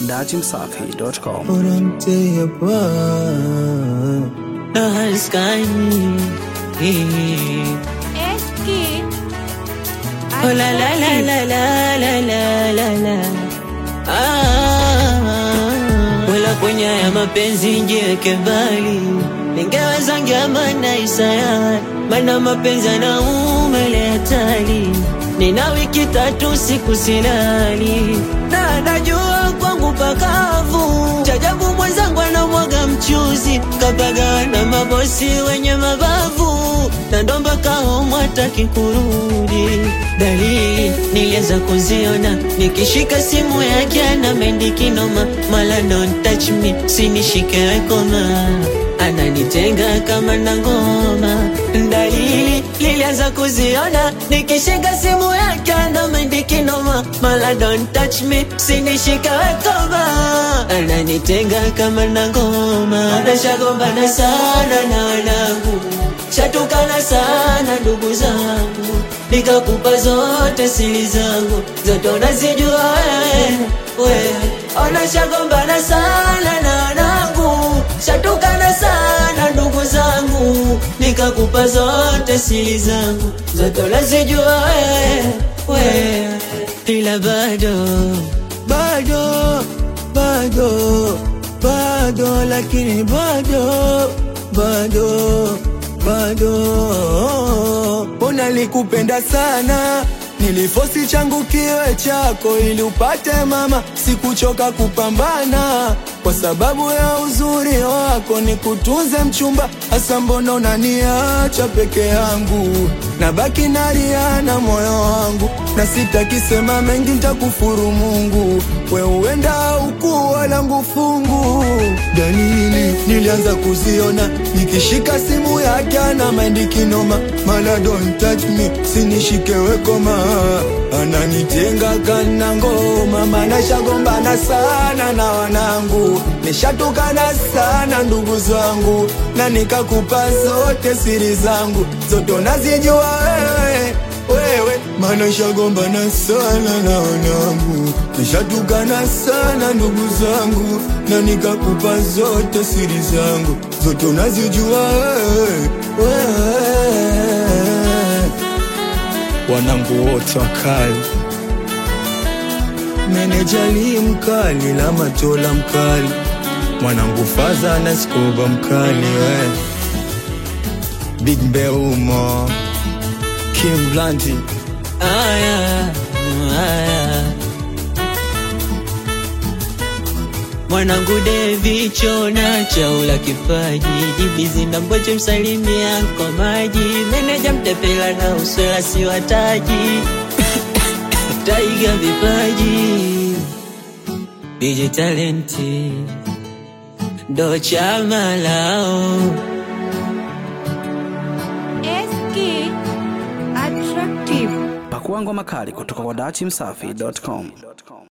datimsafi.com. Volonté apart. Nahaskani. Eski. Oh la la la la la la la la la. Ah, wala kwenye ya mapenzi njiweke mbali, ningeweza ngeamana isaya, mana mapenzi yanaume ile hatari. Nina wiki tatu siku silali, na najua kwangu pakavu. Chajabu mwenzangu anamwaga mchuzi, kapaga na mabosi wenye mabavu, na ndo mpaka home hataki kurudi. Dalili nilianza kuziona nikishika simu yake ana mendi noma, mala don't touch me, sinishike wekoma ananitenga kama na ngoma. Dalili nilianza kuziona nikishika simu yake ana mendi noma, mala don't touch me, sinishike wekoma ananitenga kama na ngoma. Anashagombana sana na wanangu shatukana sana ndugu zangu, nikakupa zote siri zangu, zote unazijua wewe wewe. Onashagombana sana na wanangu, shatukana sana ndugu zangu, nikakupa zote siri zangu, zote unazijua wewe wewe, ila bado bado bado bado, lakini bado bado bado Mbona likupenda sana nilifosi changu kiwe chako ili upate mama, sikuchoka kupambana kwa sababu ya uzuri wako, ni kutunze mchumba. Hasa mbona unaniacha peke yangu, nabaki nalia na moyo wangu, na sitakisema mengi, ntakufuru Mungu, we uenda ukuwa langu fungu. Dalili nilianza kuziona nikishika simu yake ana maindi kinoma, mala don't touch me, sinishike wekoma, ananitenga kana ngoma, mana shagombana sana na wanangu, nishatukana sana ndugu zangu, na nikakupa zote siri zangu, zote unazijua wewe wewe mana shagombana sana na wanangu, nishatukana sana ndugu zangu, na nikakupa zote siri zangu, zote unazijua wewe wewe. Wanangu wote wakali, meneja li mkali, la matola mkali, mwanangu faza na skoba mkali, we Big Mbeumo Kim Blanty Aya, aya. Mwanangu Devi chona chaula kipaji jibizi na mboche msalimia kwa maji meneja mtepela na uswela si wataji taiga vipaji DJ talenti ndo chama lao Eski. Attractive. Pakua ngoma kali kutoka kwa datimsafi.com.